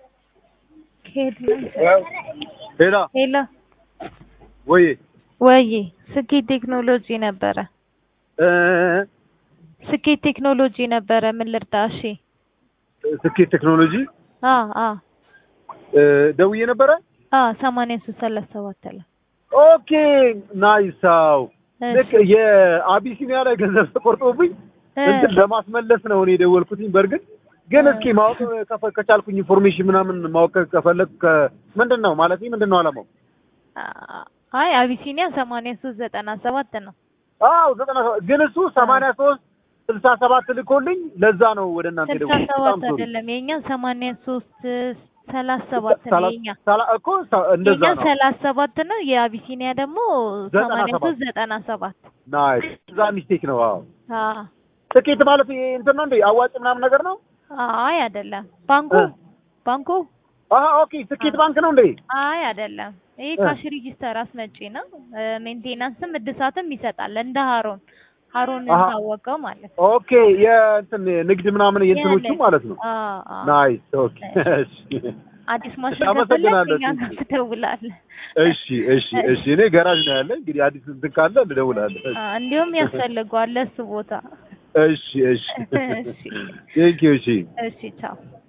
ሄላ ሄሎ ወይ ወይ ስኬት ቴክኖሎጂ ነበረ። እ ስኬት ቴክኖሎጂ ነበረ። ምን ልርዳ? እሺ ስኬት ቴክኖሎጂ አ አ እ ደውዬ ነበረ። አ ሰማንያ ሶስት ሰላሳ ሰባት አለ። ኦኬ ናይሳው ልክ የአቢሲኒያ ላይ ገንዘብ ተቆርጦብኝ እንትን ለማስመለስ ነው እኔ የደወልኩትኝ። በእርግጥ ግን እስኪ ማወቅ ከፈ- ከቻልኩኝ ኢንፎርሜሽን ምናምን ማወቅ ከፈለግ ምንድን ነው ማለት ምንድን ነው አላማው? አይ አቢሲኒያ ሰማንያ ሶስት ዘጠና ሰባት ነው። አዎ ዘጠና ሰባት ግን እሱ ሰማንያ ሶስት ስልሳ ሰባት ልኮልኝ ለዛ ነው ወደ እናንተ ስልሳ የደወልኩት። ሰባት በጣም ሶሪ። አይደለም የኛ ሰማንያ ሶስት ሰላሳ ሰባት ነው ሰላ- የኛ ሰላ- እኮ ሰ- እንደዛ የኛ ነው። ሰላሳ ሰባት ነው። የአቢሲኒያ ደግሞ ዘጠና ሰማንያ ሰባት ሶስት ዘጠና ሰባት ናይስ እዛ ሚስቴክ ነው። አዎ አ ስኬት ማለት ይሄ እንትን ነው እንዴ አዋጭ ምናምን ነገር ነው? አይ አይደለም። ባንኩ እ። ባንኩ አሀ ኦኬ ስኬት ባንክ ነው እንዴ? አይ አይደለም። ይሄ እ። ካሽ ሪጂስተር አስመጪ ነው። ሜንቴናንስም እድሳትም ይሰጣል። እንደ ሀሮን ሀሮን አሀ። ታወቀው ማለት ነው። ኦኬ የእንትን ንግድ ምናምን የእንትኖቹ ያለ- ማለት ነው። አ አ ናይስ ኦኬ እሺ አዲስ ማሽን አመሰግናለሁ። ከፈለክ እኛ ጋር ትደውላለህ። እሺ እሺ እሺ እኔ ገራዥ ነው ያለ እንግዲህ አዲስ እንትን ካለ ልደውላለሁ። አ እንዲሁም ያስፈልገዋል ለሱ ቦታ። እሺ እሺ እሺ ቴንክ ዩ እሺ እሺ ቻው